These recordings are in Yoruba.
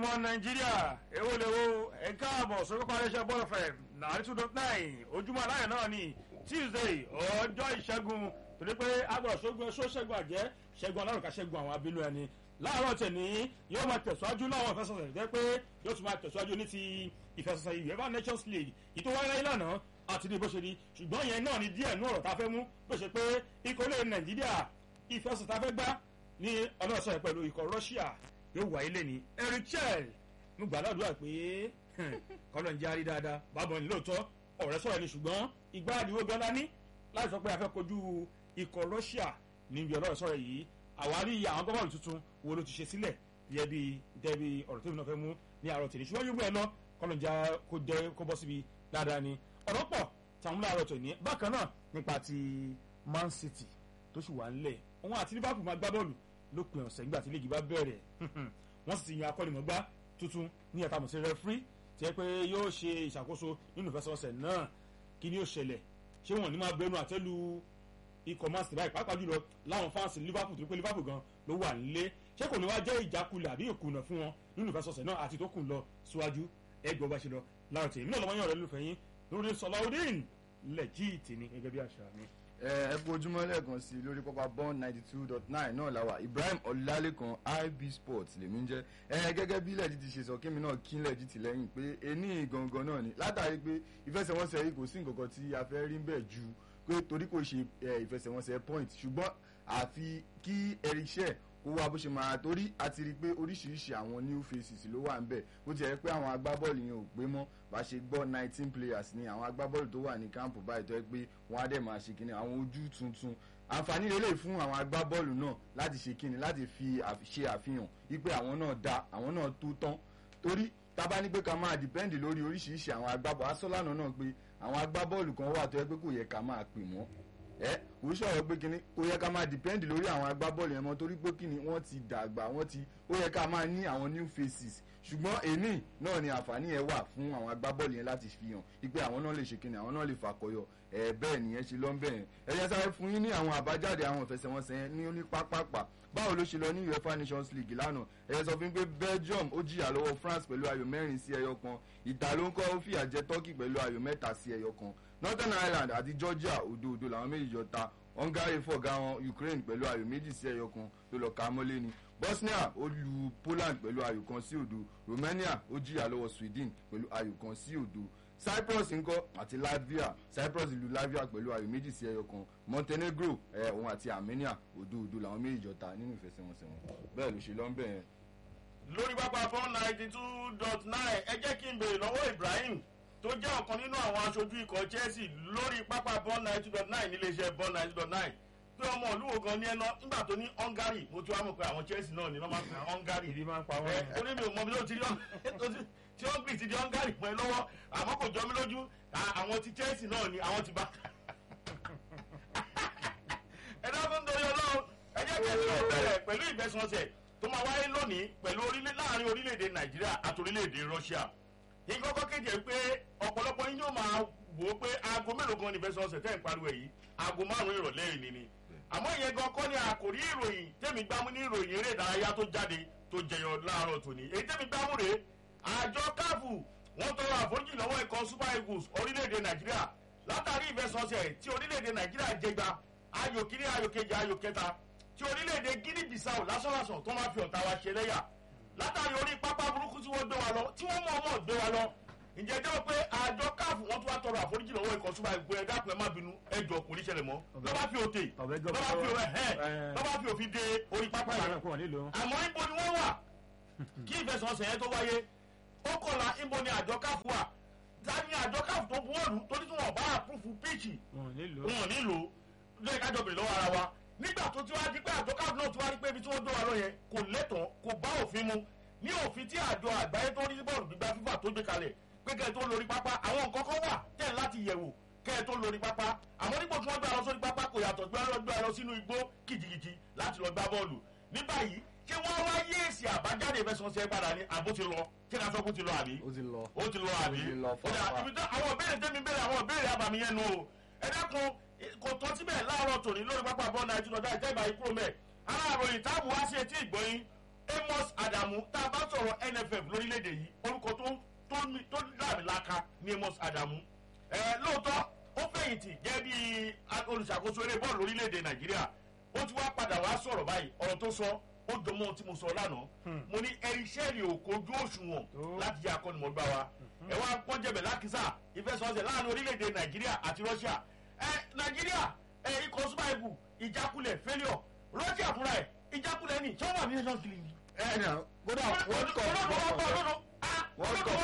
ọmọ nàìjíríà èwo lè wo ẹ káàbọ̀ sórí paríṣẹ́ bọ́ọ̀lù fẹ̀ nàárí two dot nine ojúmọ́ aláyọ̀ náà ni tuesday ọjọ́ ìṣẹ́gun torí pé agbọ̀rọ̀ sógun ẹ̀ṣọ́ ṣẹ́gun àjẹ́ ṣẹ́gun alárùkà ṣẹ́gun àwọn abínú ẹni láàárọ̀ tẹ̀ní yóò máa tẹ̀síwájú láwọn ìfẹsọ̀sẹ̀ jẹ́ pé yóò tún máa tẹ̀síwájú ní ti ìfẹsọ̀sẹ̀ uefa nations league ìtò wáyé lánàá àti ní bó ṣe di ṣùgbọ́n yẹn náà ni díẹ̀ nú ọ̀rọ̀ tá a fẹ́ mú bó ṣe pé ikọ̀ lè nàìjíríà ìfẹsọ̀ tá a fẹ́ gbá ní ọlọ́sọ̀ pẹ̀lú ikọ̀ russia yóò wáyé lẹ́ni erichel mo gbà ládùúgbà pé kọ́lọ̀ ń jẹ́ àrí dáadáa bábọ̀ ní lóòótọ́ ọ̀rẹ́ sọ̀rọ̀ ni ṣùgbọ́n ìgbà àdìwó gan dání láti sọ pé a fẹ́ kojú ikọ̀ russia níbi ọlọ́rọ̀ sọ̀rọ̀ yìí àwárí àwọn gọ́bọ̀lù tuntun wo ló ti ṣe sílẹ̀ yẹ bí dẹ́bi ọ̀rọ̀ tèmi náà fẹ́ mú ní àárọ̀ tèmi ṣùgbọ́n yóò gbé ẹ lọ kọ́lọ̀ ń jẹ́ kó jẹ́ kó bọ́ síbi dáadáa ni ọ̀rọ̀ pọ̀ táwọn láàárọ̀ tòní bákan náà nípa ti man city tó sì wà ńlẹ̀ òun àti liverpool máa gbá bọ́ọ̀lù lópin ọ̀sẹ̀ nígbà tí líìgì bá bẹ̀rẹ̀ wọ́n sì ti yan akọ́nimọ̀gbá tuntun ní ẹ̀ka mọ̀sí rẹ́fírí tí ẹ pé yóò ṣe ìṣàkóso nínú ìfẹsẹ̀wọnsẹ̀ náà kí ni yóò ṣẹlẹ̀ ṣé wọ́n ní máa bẹnu àtẹ́lu ikọ̀ man city báyìí pàápàá jùlọ láwọn fáǹsì liverpool tó pé liverpool gan ló wà nílé ṣé kò ní wá jẹ́ ìjákulẹ̀ àbí ìkùnà fún wọn nínú ìfẹsẹ̀wọnsẹ̀ náà àti tó kù lọ síwájú ẹgbẹ́ ọba ṣe lọ láàrọ̀ tèmi náà lọ́mọ yàn rẹ̀ lófẹ́ yín lórí sọláudeen lẹ́jìtì ni gẹ́gẹ́ bí àṣà mi ẹ kú ojúmọ́ lẹ́ẹ̀kan sí lórí pápá bond ninety two dot nine náà làwà ibrahim ọ̀làlẹ́kan ib sports lèmi ń jẹ́ ẹ gẹ́gẹ́ bí lẹ́ẹ̀dì ti ṣe sọ kémi náà kí lẹ́ẹ̀dì ti lẹ́yìn pé ení gangan náà ni látàrí pé ìfẹsẹ̀wọnsẹ̀ yìí kò sí nǹkan kan tí a fẹ́ rí bẹ́ẹ̀ ju pé torí kò ṣe ìfẹsẹ̀wọnsẹ̀ point ṣùgbọ́n àfi kí ẹ̀ríṣẹ́ kó wá bó ṣe máa torí àti rí i pé oríṣiríṣi àwọn new faces ló wà ń bẹ̀ bó ti yẹ pé àwọn agbábọ́ọ̀lù yẹn ò pé mọ́ bá ṣe gbọ́ nineteen players ni àwọn agbábọ́ọ̀lù tó wà ní káàmpù báyìí tó yẹ pé wọ́n á dẹ̀ máa ṣe kíni àwọn ojú tuntun àǹfààní lélẹ̀ fún àwọn agbábọ́ọ̀lù náà láti ṣe kíni láti fi ṣe àfihàn wípé àwọn náà da àwọn náà tó tán torí tábà ní pé ká máa dìpẹ́ǹdì lórí oríṣiríṣi àwọn agbábọ́ọ̀lù asọ́lànà náà pé àwọn agbábọ́ọ̀lù kan wà tó yẹ pé kò yẹ ká máa pè mọ́ ẹ kò sọ̀rọ̀ pé kíni kò yẹ ká máa depend lórí àwọn agbábọ́ọ̀lù yẹn mọ́ torí pé kíni wọ́n ti dàgbà wọ́n ti ó yẹ ká máa ní àwọn new faces ṣùgbọ́n èní náà ni àǹfààní yẹn wà fún àwọn agbábọ́ọ̀lù yẹn láti fi hàn wípé àwọn náà lè ṣe kíni àwọn náà lè fàkọyọ ẹ bẹ́ẹ̀ nìyẹn ṣe lọ́ bẹ́ẹ̀ ẹ yẹn sáré fún yín ní àwọn àbájáde àwọn ìfẹsẹ̀wọnsẹ̀ yẹn ní onípápápá báwo ló ṣe lọ ní uefa nations league lánàá ẹ sọ fún mi pé belgium ó jìyà lọ́wọ́ france pẹ̀lú ayò mẹ́rin sí ẹyọ kan ìta ló ń kọ́ ó fìyà jẹ turkey pẹ̀lú ayò mẹ́ta sí ẹyọ kan northern ireland àti georgia òdo òdo làwọn méjì jọ ta hungary fọ̀gá wọn ukraine pẹ̀lú ayò méjì sí ẹyọ kan tó lọ ka mọ́lé ni bosnia ó lu poland pẹ̀lú ayò kan sí òdo romania ó jìyà lọ́wọ́ sweden pẹ̀lú ayò kan sí òdo cyprus ńkọ́ àti latvia cyprus lu latvia pẹ̀lú ayò méjì sí ẹyọ kan montenegro ẹ̀ òun àti armenia òdo òdo làwọn méjì jọ ta nínú ìfẹsẹ̀wọnsẹ̀ wọn bẹ́ẹ̀ ló ṣe lọ́nbẹ̀ yẹn. lórí pápá four ninety two dot nine ẹ jẹ́ kí n béèrè lọ́wọ́ ibrahim tó jẹ́ ọ̀kan nínú àwọn aṣojú ikọ̀ chelsea lórí pápá bọ́ọ̀n ninety dot nine níléeṣẹ́ bọ́ọ̀n ninety dot nine pé ọmọ olúwo kan ní ẹná nígbà tó ní hungary mo ti wá mọ̀ pé àwọn chelsea náà ní wọ́n máa ń pè hungary ìdí máa ń pa ẹ wọ́n ó ní mi ò mọ bí ó ti rí tí hungary ti di hungary pọ̀ ẹ lọ́wọ́ àmọ́ kò jọ mí lójú àwọn ti chelsea náà ni àwọn ti bá ẹ dákun torí ọlọ́run ẹ jẹ́ kí ẹ ti lọ bẹ̀rẹ̀ pẹ̀lú ìgbẹ́sọ̀nsẹ̀ tó máa wáyé lónìí pẹ̀lú orílẹ̀ láàrin orílẹ̀-èdè nàìjíríà àti orílẹ̀-èdè russia ìkọ́kọ́ kéde pé ọ̀pọ̀lọpọ̀ yín yóò máa wò ó pé aago mélòó gan ni fẹ́ sọ́ọ̀sẹ̀ tẹ́ ń pariwo yìí aago márùn-ún ìrọ̀lẹ́ yìí ni àmọ́ ìyẹn gan kọ́ ni àkòrí ìròyìn tẹ́mi gbámú ní ìròyìn eré ìdárayá tó jáde tó jẹyọ láàárọ̀ tòní èyí tẹ́mi gbámú rèé àjọ káfù wọ́n tọrọ àforíjì lọ́wọ́ ikọ̀ super eagles orílẹ̀-èdè nàìjíríà látàrí ìfẹsọ̀ọ̀sẹ̀ tí orílẹ̀-èdè nàìjíríà jẹgba ayò kíní ayò kejì ayò kẹta tí orílẹ̀-èdè guinea bissau lásánlásán tó máa fi ọ̀tá wa ṣe lẹ́yà látàrí orí pápá burúkú tí wọ́n gbé wa lọ tí wọ́n mọ̀ ọmọ gbé wa lọ ǹjẹ́ jẹ́ pé àjọ káàfù wọ́n tún wá tọrọ àforíjì lọ́wọ́ ikọ̀ súnmọ́ ẹgbẹ́ ẹ̀dá pẹ̀ má bínú ẹjọ́ kò ní ṣẹlẹ̀ mọ́ lọ́ba fi òtè ọ̀bẹ lọ́ba fi òwe ẹ̀ lọ́ba fi òfin de orí pápá pápá yẹn yẹn kò wọ́n nílò àmọ́ ibo ni wọ́n wà kí ìfẹsọ̀nsẹ̀ yẹn tó wáyé ó kọ̀la ibo ni àjọ káàfù wà dání àjọ káàfù tó buwọ́lù torí tí wọ́n bá àpúfù píìchì wọ́n nílò wọn ò nílò lóye kájọ bèrè lọ́wọ́ ara wa nígbà tó ti wá di pé àjọ káàfù náà ti wá rí pé ibi tí wọ́n gbé wa lọ yẹn kò lẹ́tọ̀ọ́ kò bá òfin mu ní òfin tí àjọ àgbáyé tó rí bọ́ọ̀lù gbígbá fífà tó gbé kalẹ̀ pé kẹ́ ẹ tó lórí pápá àwọn nǹkan kan wà tẹ̀ láti yẹ̀wò kẹ́ ẹ tó lórí pápá àmọ́ nígbà tí wọ́n gbé lọ sórí pápá kò yàtọ̀ gbé lọ gbé lọ sínú igbó kìjìkìjì láti lọ gbá bọ́ọ̀lù ní báyìí ṣé wọ́n wá yé èsì àbájáde ìfẹsọ̀nsẹ̀ padà ní àbó ti lọ ṣé ká sọ kó ti lọ àbí ó ti lọ ó ti lọ àbí ó ti lọ ó dà fáfá. ibi tó àwọn ìbéèrè tẹ́mi béèrè àwọn ìbéèrè abàmì yẹn nu o ẹ dákun kò tán síbẹ̀ láàárọ̀ tòní lórí pápá bọ́ọ̀lù nàìjíríà ìjọba ìjọba ìkúrò mẹ́ aláàròyìn táàbù wá sí etí ìgbọ́yìn amos adamu adamu tá a bá sọ̀rọ̀ nff lórílẹ̀‐èdè yìí orúkọ tó tó ní- tó dàmílaka ní amos adamu ẹ lóòótọ́ ó fẹ̀yìntì jẹ́ bí olùṣàkóso eré bọ́ọ̀lù lórílẹ̀‐èdè nàìjíríà ó ti wá padà wá sọ̀rọ̀ báyìí ọ̀rọ̀ tó sọ ó jọmọ́ ohun tí mo sọ lánàá mo ní ẹ̀ríṣẹ́rì ò kojú òṣùwọ̀n Tó. láti jẹ́ akọ́nimọ̀gbá wa ẹ wá pọ́n jẹ̀bẹ̀ lákìsà ìfẹsọ̀ọ̀sẹ̀ láàrin orílẹ̀‐èdè nàìjíríà àti russia ẹ nàìjíríà ẹ ikọ̀ super eagles ìjákulẹ̀ failure russia fúnra ẹ̀ ìjákulẹ̀ ní sọ́wọ́n ní nations league ẹ ẹ náà kódà world cup World Cup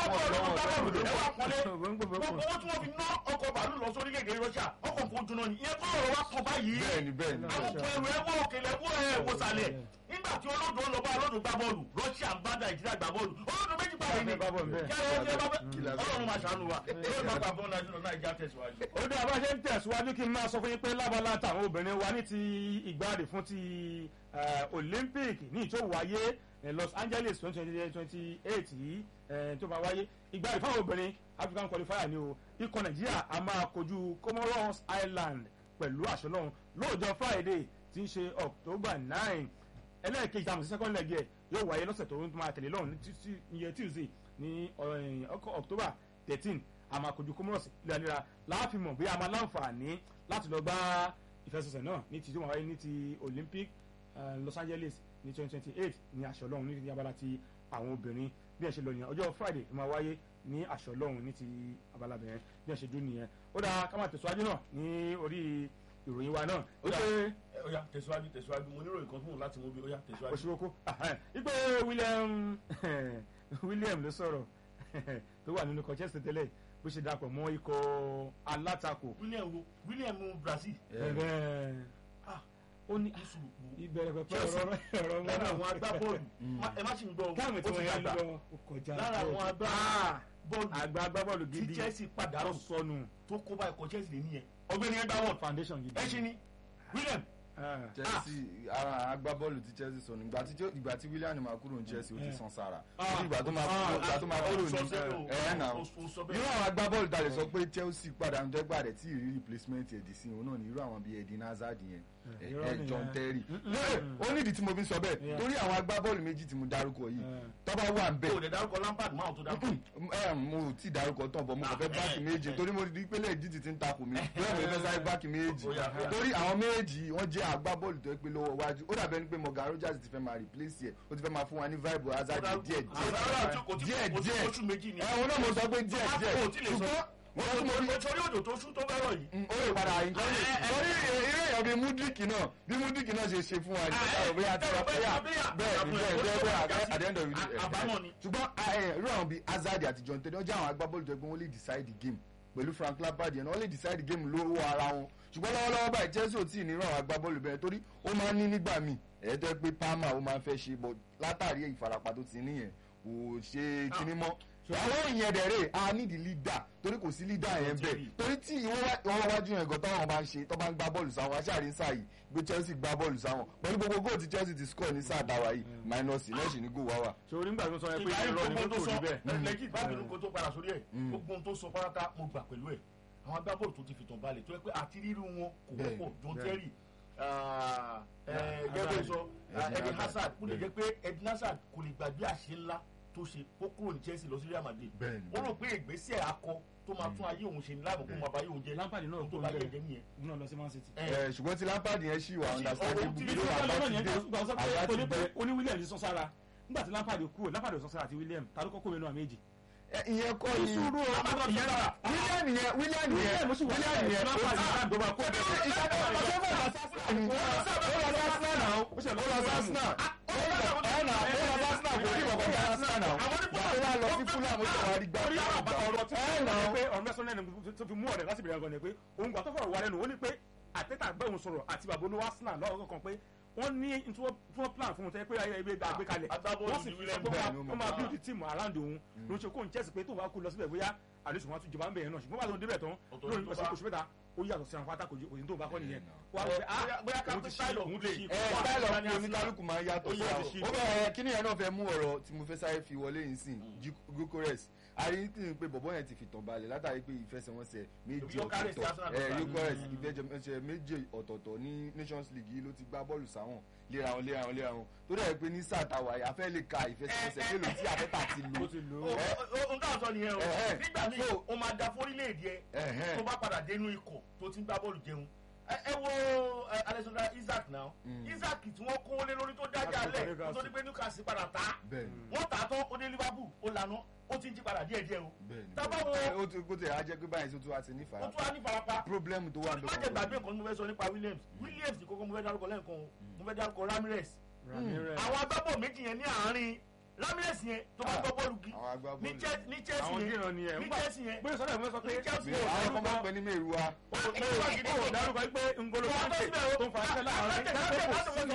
gbogbo owó tí wọ́n fi ná ọkọ̀ bàálù lọ sórílẹ̀-èdè russia ọkọ̀ kò jóná ni ìyẹn kọ́ ọ̀rọ̀ wa kàn báyìí bẹ́ẹ̀ni bẹ́ẹ̀ni àwọn ọkọ̀ ẹrù ẹwọ́ òkèlè ẹwọ́ ẹ̀ wòsàlẹ̀ nígbà tí olódò ń lọ bá olódò gbá bọ́ọ̀lù russia ń bá nàìjíríà gbá bọ́ọ̀lù olódò méjì pàdé ni Gbá bọ́ọ̀lù bẹ́ẹ̀. kí ara ọjọ́ bá bẹ́ẹ̀ ọlọ́run máa ṣàánú wa olódò máa gbà bọ́ọ̀lù nàìjíríà nàìjíríà tẹ̀síwájú. ó dé àbá ṣe ń tẹ̀síwájú kí n máa sọ fún yín pé lábala táwọn obìnrin wa ní ti ìgbáradì fún ti eh, olympic ní ìtò wáyé eh, los angeles twenty twenty eight yìí eh, tó máa wáyé ìgbáradì fáwọn obìnrin african qualifier ni o ikọ̀ nàìjíríà a máa kojú comoros island pẹ̀lú àṣọ náà lóòjọ́ friday tí ń ṣe october nine ẹlẹ́ẹ̀kejì àmọ̀ sí second leg yẹ yóò wáyé lọ́sẹ̀ tó ń máa tẹ̀lé lọ́run ní títí- iye tuesday ní eh, ọkọ̀ october thirteen a máa kojú comoros léraléra láàfin mọ̀ bí a máa láǹfààní láti lọ gbá ìfẹsẹ̀sẹ̀ náà ní ti tí wọ́n wáyé ní ti olympic eh, los angeles ní twenty twenty eight ní aṣọ lọ́hùn ní ti abala ti àwọn obìnrin bí ẹ ṣe lọ nìyẹn ọjọ́ friday ló máa wáyé ní aṣọ lọ́hùn ní ti abala bẹ̀rẹ̀ bí ẹ ṣe dún nìyẹn ó dáa ká máa tẹ̀síwájú náà ní orí ìròyìn wa náà ó Ó dáa. ṣe ó yá tẹ̀síwájú tẹ̀síwájú mo nírò nǹkan fún un láti mú bí ó yá tẹ̀síwájú. òṣìwòkó ipe william william ló sọ̀rọ̀ tó wà nínú Manchester tẹ́lẹ̀ bó ṣe dapò mọ́ ikọ̀ alátakò william wo william brazil ẹ̀rẹ́ ah ó ní ní sùúrù ìbẹ̀rẹ̀ pẹ̀pẹ̀ Chelsea. ọ̀rọ̀ ọ̀rọ̀ lára àwọn agbábọ́ọ̀lù má- ẹ má ṣì ń gbọ́ káàmì tí ó ti wọ́n yẹn dàgbà. lọ ó kọjá lára àwọn Ah, agbábọ́ọ̀lù àgbà agbábọ́ọ̀lù tí gidi chelsea tó pàdánù sọnù tó kó bá ẹ̀kọ́ chelsea lè níyẹn ọgbẹ́ni ẹgbẹ́ wọn foundation gidi. ẹ ṣe ni william Ah, chelsea ara agbábọ́ọ̀lù tí chelsea sọnù ìgbà tí ìgbà tí william máa kúrò ní chelsea ó ti Eh. san sára Ah. Ó ní ìgbà tó máa Ah. kúrò ìgbà tó máa kúrò ní ẹ̀ náà ó sọ irú bẹ́ẹ̀ àwọn agbábọ́ọ̀lù tá a lè sọ pé chelsea padà ń dẹ́gbà rẹ̀ tí ìrírí replacement ẹ̀dì sí òun náà ní irú àwọn bíi edin hazard yẹn ẹ̀ irọ́ ẹ̀ nìyẹn. john terry Mm, mm, lóye mm. ó nídìí tí mo fi ń sọ bẹ́ẹ̀ Yeah. torí àwọn agbábọ́ọ̀lù méjì tí mo dárúkọ yìí Eh. tó bá wà ń bẹ̀ o lè dárúkọ lampard máa tó dárúkọ ẹ mo ò tí ì dárúkọ tán bọ mo kàn fẹ́ Ah, báàkì eh, méjì eh. torí mo rí pé lẹ́yìn dídì ti ń takò mí bẹ́ẹ̀ mo fẹ́ sáré báàkì méjì Ó yá, ó yá. torí àwọn méjì wọ́n jẹ́ agbábọ́ọ̀lù tó yẹ pé lọ́wọ́ wájú ó dàbẹ́ ni pé Morgan Rogers ti fẹ́ máa replace ẹ̀ ó ti fẹ́ máa fún wa ní vibe hazard díẹ̀ díẹ̀ díẹ̀ díẹ̀ oṣù méjì ni ẹ̀wọ̀n náà mo sọ pé díẹ̀ díẹ̀ Kò tí lè sọ. ṣùgbọ́n wọ́n tún mo rí torí òjò tó sún tó fẹ́ràn yìí Mm, ó lè padà nǹkan lè torí eré èèyàn bíi Mudrik náà bí Mudrik náà ṣe ṣe fún wa ní ọ̀rọ̀ bóyá ti wá bóyá bẹ́ẹ̀ ni bẹ́ẹ̀ bẹ́ẹ̀ bẹ́ẹ̀ at the end of the day àbámọ̀ ni. ṣùgbọ́n ẹ, irú àwọn bíi Hazard àti John Terry wọ́n jẹ́ àwọn agbábọ́ọ̀lù tó gbọ́n wọ́n lè decide the game pẹ̀lú Frank Lampard yẹn náà wọ́n lè decide the game lọ́wọ́ ara wọn ṣùgbọ́n lọ́wọ́lọ́wọ́ báyìí Chelsea ò tí ì ní irú àwọn agbábọ́ọ̀lù bẹ́ẹ̀ torí ó máa ń ní nígbà míì ẹ̀ẹ́dẹ́ pé Palmer ó máa ń fẹ́ ṣe bọ̀ látàrí ìfarapa tó ti níyẹn kò ṣe kinní mọ́ àwọn ìyẹn dẹ̀ rè a need leader torí kò sí leader yẹn bẹ́ẹ̀ torí tí ìwọ́n wájú yẹn gan táwọn bá ń ṣe tó bá ń gbá bọ́ọ̀lù sáwọn aṣáárí ń sáyì gbé Chelsea gbá bọ́ọ̀lù sáwọn pẹ̀lú gbogbo góò tí Chelsea ti score ní sáà dáwà yìí minus lẹ́sìn ní góò wá wà. sori nígbà tó sọ yẹn pé ìgbà yìí irọ́ ni gbogbo pé tó kò sọ rí bẹ́ẹ̀. lẹ́yìn bábìlì kó tó padà sórí ẹ̀ gbogbo ohun tó sọ pátá mo gbà pẹ̀lú ẹ̀ àwọn agbábọ́ọ̀lù tó ti fìtàn balẹ̀ tó yẹ pé àti rírú wọn kò Bẹ́ẹ̀, wọ́pọ̀ John bẹ́ẹ̀. Terry gẹ́gẹ́ sọ Eden Hazard kó lè jẹ́ pé Eden Hazard kò lè gbàgbé àṣẹ ńlá tó ṣe ó kúrò ní Chelsea lọ sí Real Madrid Bẹ́ẹ̀ ni, ó rò pé ìgbésẹ̀ akọ tó máa tún ayé òun ṣe ní láàmú kó máa bá ayé òun jẹ Lampard náà tó kó bá ayé bẹ́ẹ̀ jẹ nìyẹn. òun náà lọ sí Man City. Ẹ, Ẹ, ṣùgbọ́n tí Lampard yẹn ṣì wà Ó sì- understandable ó ti- bí ó wà ti- bá lọ́nà ti yẹn dé gbà sọ pé àbá ti oní pé dé. oní William sọ sára nígbà tí Lampard kúrò Lampard sọ sára àti William ta ló kọ́kọ́ mẹ́nu àmì èjì. Ẹ, ìyẹn kọ́ ni Ìṣòro Lampard ìyẹn rà. William yẹn William yẹn William sì wà William láyé yẹn Lampard ó ìgbà tó máa kó bẹ́ẹ̀. ìṣàkóso ọmọ tó fẹ́ lọ sí Arsenal ni. ó lọ sí Arsenal náà ó ó ṣe lọ sí Arsenal ó lọ sí Arsenal ó lọ sí Arsenal kò rí ìkọ̀kọ̀ ní Arsenal náà ó wá lọ sí Fulham ó sì wá rí gbà orí àwọn ọ̀rọ̀ tí ẹ wọ́n nà ní pé ọ̀rọ̀ mẹ́sàn-án lẹ́nu tó fi mú ọ̀rẹ́ láti bẹ̀rẹ̀ gan ni pé òun gbà tó fọ̀rọ̀ wá lẹ́nu ó ní pé àtẹ́tà gbẹ̀hùn sọ̀rọ̀ àti bàbá olówó Arsenal lọ́wọ́ kan pé wọ́n ní tí wọ́n plan fún un tẹ́ pé ayé ẹgbẹ́ gbé kalẹ̀ agbábọ́ọ̀lù wọ́n sì ni fi William sọ pé bẹ́ẹ̀ ni ó wọ́n mọ̀. máa build team around òun ló ń ṣe kó ń chẹ́sì pé tó bá kú lọ síbẹ̀ bóyá àdéhùn wọn tún jọba ń bẹ̀rẹ̀ náà ṣùgbọ́n bá tó débẹ̀ tán Ọ̀tọ̀ lórí ní tó ọ̀sẹ̀ bá. oṣù mẹ́ta ó yàtọ̀ sí àwọn pátá kò òyìn tó bá kọ́ nìyẹn wà á Bóyá- fẹ́ ah bóyá ká òun pé ti style ṣí of òun play. ti ṣí ẹ Wà á style fẹ́ of ní play Arsenal. oníkálukú máa ń yàtọ̀ Ó sí yẹ àwọn ti ṣí. ó bẹ̀rẹ̀ kíní yẹn náà fẹ́ mú ọ̀rọ̀ tí mo fẹ́ sáré fi wọlé yìí sìn gokores àríyìn pé bọ̀bọ̀ yẹn ti fi tàn balẹ̀ látàrí pé ìfẹsẹ̀wọnsẹ̀ méjì Gyökeres ti ọ̀tọ̀ọ̀tọ̀ Arsenal ẹ ló fà. gokores ìfẹsẹ̀wọnsẹ̀ méjì ọ̀tọ̀ọ̀tọ̀ ní nations league yìí ló ti gbá bọ́ọ̀lù sáwọn léra wọn léra wọn léra wọn tó dẹ̀ pé ní sáà táwa yìí a fẹ́ lè ka ìfẹsẹ̀wọnsẹ̀ mélòó tí àtẹ́tà ti lò ó ti lò o ó o n tà sọ nìyẹn o Ẹ̀hẹ́. nígbà míì So- o máa da fórílẹ̀-èdè ẹ Ẹ̀hẹ́. tó bá padà dénú ikọ̀ tó ti ń gbá bọ́ọ̀lù jẹun ẹ ẹ wo ẹ, Alexander Isaac náà Isaac tí wọ́n kó lé lórí tó dájà Láti lẹ̀ Newcastle. tó ní pé Newcastle padà tá bẹ́ẹ̀ni wọ́n tà á tán ó dé Liverpool ó lànà ó ti ń jí padà díẹ̀díẹ̀ o bẹ́ẹ̀ni tábà wo ó ti kó tẹ̀ á jẹ́ pé báyìí tó tún wá ti ní ó fara tún wá ní farapa problem tó wà má jẹ́ gbàgbé nǹkan tí mo fẹ́ sọ nípa Williams Williams ní kókó mo fẹ́ dárúkọ lẹ́ẹ̀kan o mo fẹ́ dárúkọ Ramirez Ramirez. àwọn agbábọ̀ méjì yẹn ní àárín Ramirez yẹn tó bá Ah, gbọ́ bọ́ọ̀lù gi àwọn agbábọ́ọ̀lù. ní Chelsea ní Chelsea àwọn yẹn dìran ni ẹ ní ńgbà Chelsea yẹn bóyá sọ́dọ̀ ìwé sọ pé ní Chelsea Bẹ́ẹ̀, àwọn kan máa ń pè ní mẹ́rù wa ó dárúkọ pé ngolo kante tó ń fa ẹsẹ̀ láàrin dáńtẹ́ kò sí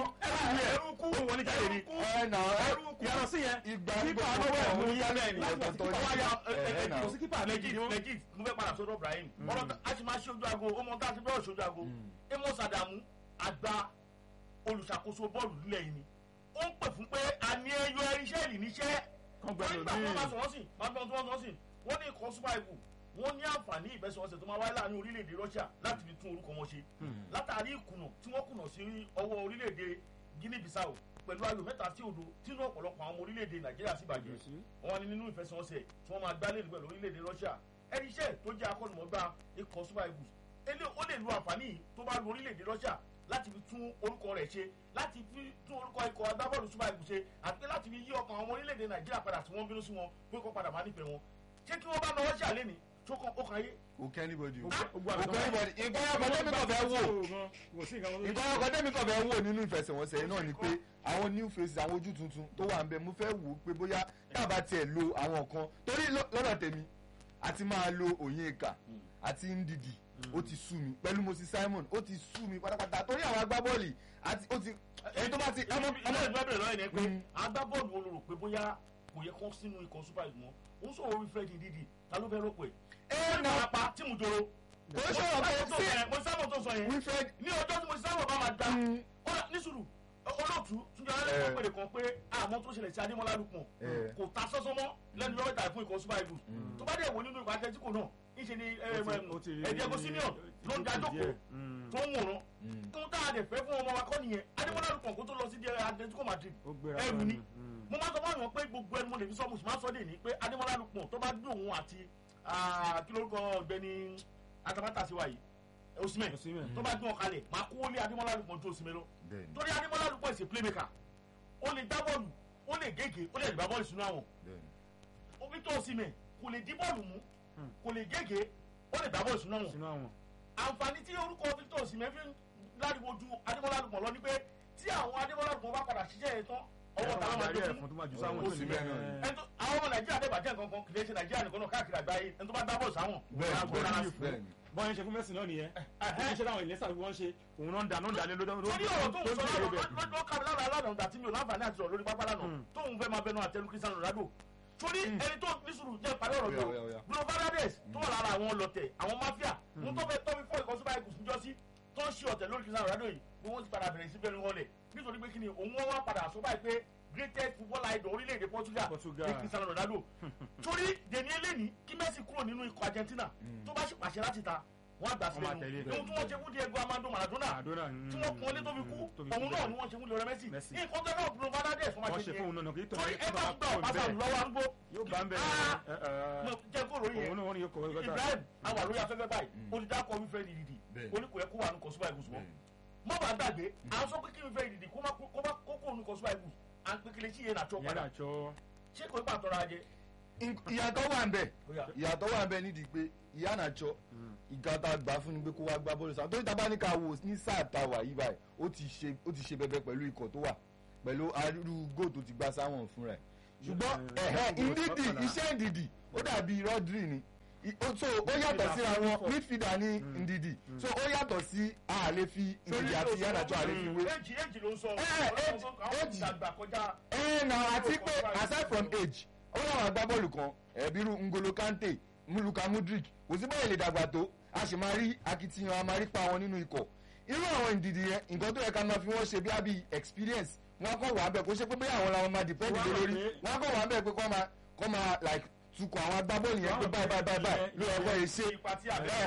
ẹrú ó wọlé jáde ni ẹ nà ẹ yàrá sí yẹn ìgbà kípa gbogbo lọ́wọ́ ẹ̀ àwọn mú yá oníkálẹ̀ bẹ́ẹ̀ ni ọ̀tọ̀ọ̀tọ̀ ọwọ́ ní. ya Ẹ, ẹ, nà. kò sí kípa méjì ni wọ́n. legit mo fẹ́ padà sọ́dọ̀ Ibrahim ọ̀rọ̀ tá- a sì máa ṣe ojú aago ó mọ tá a ti bẹ́ẹ̀ ṣojú aago Amos Adamu àgbà olùṣàkóso bọ́ọ̀lù nílẹ̀ yìí ni ó ń pè fún pé àmì ẹyọ iṣẹ́ ìlì níṣẹ́ Kán gbẹ̀rù nígbà míì. wọn máa sọ̀rọ̀ sí máa gbọ́n tí wọ́n sọ̀rọ̀ sí wọ́n ní ikọ̀ super eagles wọ́n ní àǹfààní ìfẹsẹ̀wọnsẹ̀ tó máa wáyé láàrin orílẹ̀-èdè Russia láti fi tún orúkọ wọn ṣe látàrí ìkùnà tí wọ́n kùnà sí ọwọ́ orílẹ̀-èdè Guinea Bissau pẹ̀lú ayò mẹ́ta sí òdo tínú ọ̀pọ̀lọpọ̀ àwọn ọmọ orílẹ̀-èdè Nàìjíríà sì bàjẹ́ wọn ni nínú ìfẹsẹ̀wọnsẹ̀ tí wọ́n máa gbá lẹ́nu pẹ̀lú orílẹ̀-èdè Russia ẹni iṣẹ́ tó jẹ́ akọ́nùmọ́gbá ikọ̀ super eagles ele ó lè lu àǹfààní yìí tó bá lu orílẹ̀-èdè Russia láti fi tún orúkọ rẹ̀ ṣe láti fi tún orúkọ ikọ̀ agbábọ́ọ̀lù super eagles ṣe àti pé láti fi yí ọkàn àwọn orílẹ̀-èdè Nàìjíríà padà tí wọ́n bínú sí wọn pé kó padà máa nífẹ̀ẹ́ wọn ṣé kí wọ́n bá náà Russia lẹ́ni tó kàn ó kàn yé kò kẹ́ anybody o. Gbogbo kò àgbẹ̀ kẹ́ anybody nǹkan ọkọ̀ tẹ́mi kàn fẹ́ wò kò sí nǹkan tó nǹkan ọkọ̀ tẹ́mi kàn fẹ́ wò nínú ìfẹsẹ̀wọnsẹ̀ yìí náà ni pé àwọn new faces àwọn ojú tuntun tó wà ń bẹ mo fẹ́ wò ó pé bóyá tábà tiẹ̀ lo àwọn kan torí lọ- lọ́dọ̀ tèmi àti máa lo Onyeka àti Ndidi ó ti sú mi pẹ̀lú Moses Simon ó ti sú mi pátápátá torí àwọn agbábọ́ọ̀lì àti ó ti ẹni tó bá ti ọmọ ọmọ ọmọ ìgbà bẹ̀rẹ̀ lọ́yìn ni pé Mm. agbábọ́ọ̀lù wo ló rò pé bóyá kò yẹ kán sínú ikọ̀ super eagles mọ́ ó ń sọ̀rọ̀ Wilfred Ndidi ta ló fẹ́ rọ́pò ẹ̀ ẹ nà apá tí mo joro kò ń sọ̀rọ̀ pé sí mo sábà tó sọ yẹn Wilfred ní ọjọ́ tí mo sábà bá máa da Mm. ó rà ní sùúrù olóòtú túnjọ alẹ́ kan pèrè kan pé àmọ́ tó ṣẹlẹ̀ sí Adémọ́lá Lukman Eh. kò ta sọ́sọ́ mọ́ lẹ́nu yọ̀wé tàbí fún ikọ̀ super eagles tó bá dẹ̀ wò nínú ikọ̀ Atletico náà níṣẹ́ ni ẹ̀ẹ́dẹ́gbọ̀ Simeon ló ń da jókòó tó ń wòran tó ń tá a dẹ̀ fẹ́ fún ọmọ wa kọ́ nìyẹn Adémọ́lá Lukman kó tó lọ sí di Atletico Madrid ó gbéra ẹrù lọ ni ni. Mm. mo máa sọ fún àwọn pé gbogbo ẹni mo lè fi sọ mo sì máa sọ dé ní pé Adémọ́lá Lukman tó bá gbé òun àti ah, kí lórúkọ ọ̀gbẹ́ni atamátà sí wa yìí Osimhen Osimhen. tó bá gbé wọn kalẹ̀ máa kó lé Adémọ́lá Lukman tó Osimhen lọ bẹ́ẹ̀ni torí Adémọ́lá Lukman is a playmaker ó lè gbá bọ́ọ̀lù ó lè gègé ó lè gbá bọ́ọ̀lù sínú àwọn bẹ́ẹ̀ni ó Victor Osimhen kò lè dí bọ́ọ̀lù mú kò lè gègé ó lè gbá bọ́ọ̀lù sínú àwọn sínú àwọn. àǹfààní tí orúkọ Victor Osimhen fi ń láriwo ju Adémọ́lá Lukman lọ ni pé tí àwọn Adémọ́lá Lukman bá padà ṣiṣẹ́ yẹn tán ọwọ́ ta ló máa darí gbé ẹ̀fọn fún tó máa jù sáwọn Osimhen náà ni. ẹni tó àwọn ọmọ Nàìjíríà dẹ̀ bàjẹ́ nǹkan kan kì í ṣe Nàìjíríà nìkan náà káàkiri àgbáyé ẹni tó bá gbá bọ́ọ̀lù sáwọn bẹ́ẹ̀ni wọn á gbọ́ rárá sí. bẹ́ẹ̀ni bọ́n yẹn ṣe fún mẹ́sì náà nìyẹn wọ́n ṣe láwọn ìlẹ́sà bí wọ́n ṣe òun náà ń da náà ń da lé lódò torí ọ̀rọ̀ tó ń sọ lódò lọ́dọ̀ lọ́dọ̀ kábi lára lánàá ìgbà tí mi ò láǹfààní àti sọ̀rọ̀ lórí pápá lánàá tóun fẹ́ máa bẹnu àtẹnu Cristiano Ronaldo torí ẹni tó ní sùúrù jẹ́ ìparí ọ̀rọ̀ Ó yá, tó ó yá, ó yá. Bruno Fernandes tó wà lára àwọn ọlọ̀tẹ̀ àwọn mafia mo tó fẹ́ tọ́bi fọ́ ìkọ́sí báyìí kùsùn jọ́sí tó ń ṣe ọ̀tẹ̀ lórí Cristiano Ronaldo yìí ni wọ́n ti padà bẹ̀rẹ̀ sí bẹ́ẹ̀ wọlé nítorí pé kí ni òun wọ́n wá padà sọ báyìí pé greatest footballer idol orílẹ̀-èdè Portugal Portugal. ní Cristiano Ronaldo torí dèní eléyìí kí Messi kúrò nínú ikọ̀ Argentina tó bá sì pàṣẹ láti ta wọ́n á gbà Wọ́n máa sílẹ̀ tẹ̀lé nù ohun tí wọ́n ṣe fún Diego Armando Maradona Maradona, tí wọ́n kún ọlé tó fi kú tó fi òun kú náà bẹ́ẹ̀. ni wọ́n ṣe fún Lionel Messi Messi. nǹkan tó náà Bruno Fernandes fún wọ́n máa ṣe ṣe fún òun náà kì í tọ́ torí ẹ bá gbà pásá lọ́wọ́ arúgbó yóò bá ń bẹ̀ mo jẹ́ kó lórí òun yẹn náà wọ́n ní yóò kọ̀ wọ́n Ibrahim àwọn àlóyè afẹ́fẹ́ báyìí olùdákọ̀ Wilfred Ndidi Bẹ́ẹ̀. oníkò yẹ kó wà ní kọ̀sùbà ìbùsùn mọ́ bẹ́ẹ̀ni. mọ́ bá gbàgbé à ń sọ pé kí Wilfred Ndidi kó má kó má kókó ní kọ̀sùbà ìbùsùn à ń pékele sí yẹn nàtsọ́ yẹn padà àjọ ṣé kò ní pàtọ́ra ajẹ́ ìyàtọ̀ wà ń bẹ̀ Bóyá. ìyàtọ̀ wà ń bẹ̀ nídìí pé ìyá nàjọ ìgbà tá a gbà fún ni pé kó wá gbá bọ́ọ̀lù sáà torí tábà ní ká wò ní sáà tá a wà yí báyìí ó ti ṣe ó ti ṣe bẹbẹ pẹ̀lú ikọ̀ tó wà pẹ̀lú arúgbó góò tó ti gbá sáwọn fúnra ẹ̀ ṣùgbọ́n Yeah. ẹ̀hẹ́ Yeah. ìdídì Yeah. iṣẹ́ ìdìdì ó dàbí Rodri ni I- ó- so ó yàtọ̀ síra wọn midfielder ní ìdìdì so ó yàtọ̀ sí àlè fi ìdìdì àti ìyá nàjọ àlè fi wé èjì èjì ló ń sọ Eh, age, àwọn age. ìdàgbà kọjá ẹ na àti pé aside from age ó láwọn agbábọ́ọ̀lù kan ẹ̀bírú Ngolo Kante Luka Mudrik kò sí báyìí lè dàgbà tó a sì máa rí akitiyan a máa rí pa wọn nínú ikọ̀ irú àwọn ìdìdì yẹn nǹkan tó yẹ ká máa fi wọ́n ṣe bí àbí experience wọn kọ̀ wà bẹ́ẹ̀ kó ṣe pé bí àwọn làwọn máa depend lé lórí wọn kọ̀ wà bẹ́ẹ̀ pé kọ́ máa kọ́ máa like tukọ̀ àwọn agbábọ́ọ̀lù yẹn pé báyìí báyìí báyìí ló yẹ kó yẹ ṣe ipa tí àbẹ̀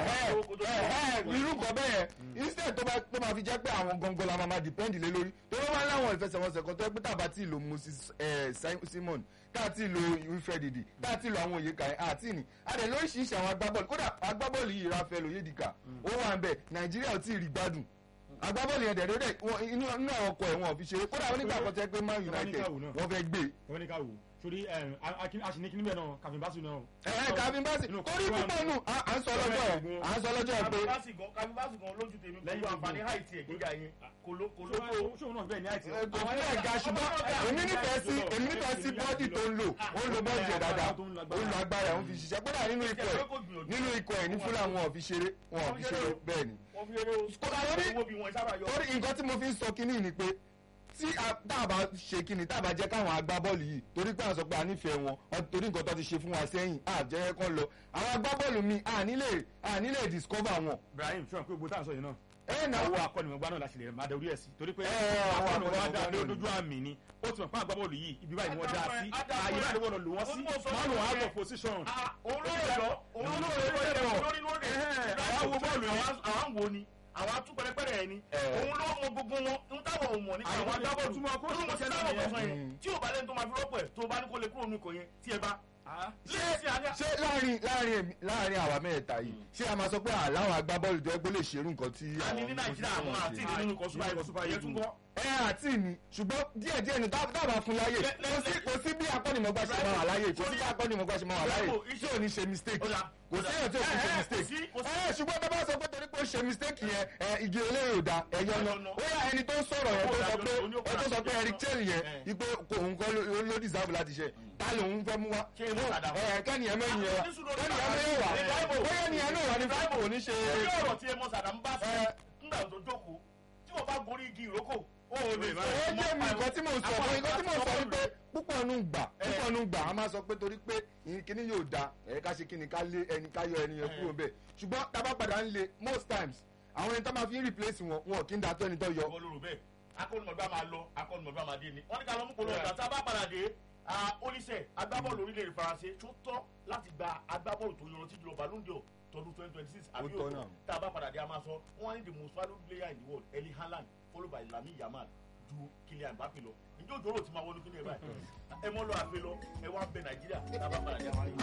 irú nǹkan bẹ́ẹ̀ instead tó bá tó máa fi jẹ́ pé àwọn gangan la máa máa depend lé lórí tó ló máa ń láwọn ìfẹsẹ̀wọnsẹ̀ kan tó yẹ pé tàbá tí ì lo Moses eh, Simon tá a ti lo Wilfred Didi tá a ti lo àwọn òye kàí àti ní adẹ lóríṣiríṣi àwọn agbábọ́ọ̀lù kódà agbábọ́ọ̀lù yìí Rafael Oyedika ó wà ń bẹ̀ Nàìjíríà ò tí ì rí gbádùn agbábọ́ọ̀lù yẹn dẹ̀rẹ́ dẹ̀ inú inú àwọn ọkọ̀ ẹ̀ wọn ò fi ṣeré kódà onígbà kan tẹ́ pé Man United wọ́n fẹ́ gbé. wọ́n ní ká wò sórí aṣèlékí níbẹ̀ náà kàfin bá sùn náà. ẹ ẹ kàfin bá sì torí púpọ̀ nù à ń sọ lọ́jọ́ ẹ̀ à ń sọ lọ́jọ́ ẹ̀ pé. kàfin bá sì gan lójú tèmi pẹ̀lú àǹfààní háìtì ẹ̀ gíga yẹn kò ló kò ló tó. ṣóun náà bẹ́ẹ̀ ní àìtí. kò fi bẹ́ẹ̀ ga ṣùgbọ́n èmi nífẹ̀ẹ́ sí èmi nífẹ̀ẹ́ sí bọ́ọ̀dì tó ń lò ó ń lo bọ́ọ̀dì ẹ̀ dáadáa ó ń lo agbára ẹ̀ ó ń fi ṣiṣẹ́ kódà nínú ikọ̀ ẹ̀ nínú ikọ̀ ẹ̀ ní fúlà wọn ò fi ṣeré wọn ò fi ṣeré bẹ́ẹ̀ ni. kódà lórí torí nǹkan tí mo fi ń sọ kínní ni pé tí táàbà ṣe kíni táàbà jẹ́ káwọn agbábọ́ọ̀lù yìí torí pé à ń sọ pé a nífẹ̀ẹ́ wọn torí nǹkan tó ti ṣe fún wa sẹ́yìn à jẹ́ kán lọ àwọn agbábọ́ọ̀lù mi à nílè à nílè discover wọn. Ibrahim sọ pé gbogbo tá à ń sọ yìí náà ẹ náà àwọn akọ́nimọ̀gbá náà la ṣe lè máa darí ẹ̀ sí torí pé Ẹ, àwọn akọ́nimọ̀gbá dá akọ́nimọ̀gbá lójú àmì ni ó ti mọ̀ fún agbábọ́ọ̀lù yìí ibi báyìí ni wọ́n dá sí ààyè báyìí ni wọ́n lò wọ́n sí máa lò wọ́n out of position. òun ló yẹ lọ òun ló yẹ lọ lórí lórí Ẹhẹ́, àwọn wo bọ́ọ̀lù yẹn. àwọn wo ni àwọn atúpẹrẹpẹrẹ ẹ ni òun ló mọ gbogbo wọn ń táwọn ò mọ nípa Àwọn àwọn agbábọ́ọ̀lù túmọ̀ kó ó ní mo ti ṣiṣẹ́ dáwọ̀ nìyẹn. kọ̀ọ̀kan yẹn tí ò bá lẹ́nu tó máa fi rọ́pò ẹ̀ tó bá ní kó lè kúrò nínú ikọ̀ yẹn tí ẹ bá. ṣé ṣé láàrin láàrin èmi láàrin àwa mẹ́ta yìí ṣé a máa sọ pé àláwọn agbábọ́ọ̀lù tó yẹ pé lè ṣerú nǹkan tí a ní ní nàìjíríà àwọn àti ìdí nínú ikọ̀ super Super eagles yẹn tún kọ́. ẹ àti ni ṣùgbọ́n díẹ̀ díẹ̀ ni dábàá fún láyè Lẹ- lẹ- kò sí kò sí bí akọ́nimọ̀gbá ṣe máa wà láyè kò sí bí akọ́nimọ̀gbá ṣe máa wà láyè tí ò ní ṣe mistake Ó dà, kò ó sí dà. èèyàn tí ò ní ṣe Ẹ, ẹ, kò mistake sí- kò sí- ẹ ṣùgbọ́n tó bá sọ pé torí pé ó ṣe mistake yẹn ẹ igi eléyìí ò da ẹ̀yọ́ Ẹ̀yọ́ náà náà. ó yà ẹni tó ń sọ̀rọ̀ yẹn tó sọ pé Ó ní ó ẹ tó sọ pé padà Eric sí Chelle yẹn Ẹ. ipe òun kọ́ ló ló deserve láti ṣe ta lòun fẹ́ mú wá Ṣé inú padà wá? ẹ kẹ́ni ẹ̀ mẹ́rin yẹn wá Ní sùúrù kẹ́ni ẹ̀ ló mẹ́rin wá padà wá. bóyá ni ẹ̀ náà wà ní fáìpù ò ní ṣe orí ọ̀rọ̀ tí ẹ mọ sàdámù bá sọ Ẹ. nígbà tó jókòó tí wọ́n bá gorí igi ìrókò ó lè má- ẹ jẹ́ mi nǹkan tí mo sọ fún nǹkan tí mo sọ ni pé púpọ̀ nù gbà púpọ̀ nù gbà a máa sọ pé torí pé ìyìn kíní yóò da ẹ̀ ká ṣe kíni ká lé ẹni ká yọ ẹni yẹn kúrò bẹ́ẹ̀ ṣùgbọ́n tábà padà ń le most times àwọn ẹni tó máa fi ń replace wọn wọn kì í da tó ẹni tó yọ. ìwọ lóru bẹ́ẹ̀ akọ́nùmọ̀gbá máa lọ akọ́nùmọ̀gbá máa dé ni wọ́n ní ká lọ mú polówó ọ̀gá tá a bá padà dé oníṣẹ́ agbábọ́ọ̀lù orílẹ̀-èdè faransé tó tọ́ láti gba agbábọ́ọ̀lù tó yọrọ tí jùlọ ballon d'or tọdún twenty twenty six àbí tọ́ òkú náà. tá a bá padà dé a máa sọ wọ́n ní the most valuable player in the world Erling Haaland followed by Lamine Yamal ju Kylian Mbappe lọ ǹjẹ́ òjò rò ti máa wọnú kíni ẹ̀ báyìí ẹ mọ́ lọ àfẹ́ lọ ẹ wá ń bẹ Nàìjíríà tá a bá padà dé a máa rí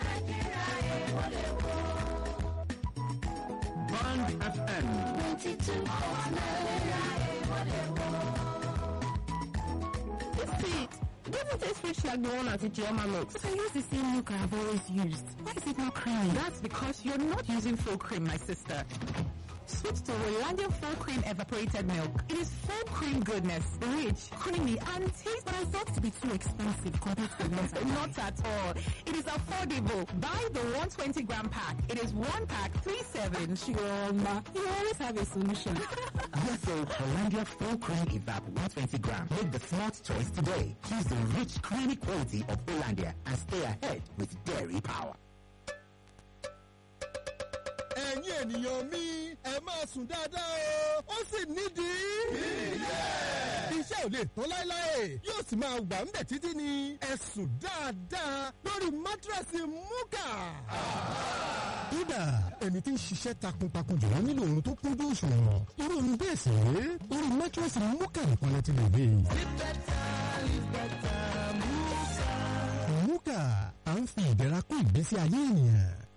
i. Band FM. See, it doesn't taste rich like the one at Ijeoma Mix. But I use the same milk I've always used. Why is it not creamy? That's because you're not using full cream, my sister. Switch to Rolandia full cream evaporated milk. It is full cream goodness, rich, creamy, and tastes. But I thought to be too expensive compared to the ones I Not at all. It is affordable. Buy the 120 gram pack. It is one pack, three seven. Chioma, you always have a solution. Yes, so Hollandia full cream evap 120 gram. Make the smart choice today. Choose the rich, creamy quality of Hollandia and stay ahead with dairy power. ẹ̀yin ènìyàn mi ẹ máa sùn dáadáa o ó sì nídìí. iṣẹ́ ò lè tán láéláé yóò sì máa wà ń bẹ̀ títí ni ẹ sùn dáadáa lórí mátírẹ́sì múkà. kódà ẹni tí ń ṣiṣẹ́ takuntakun jùlọ nílò oorun tó kúnjú òṣùwọ̀n irú oorun bẹ́ẹ̀ sì rèé orí mátírẹ́sì múkà nìkan lẹ ti lè rí. múkà à ń fi ìdẹ̀ra kún ìgbésí ayé ènìyàn.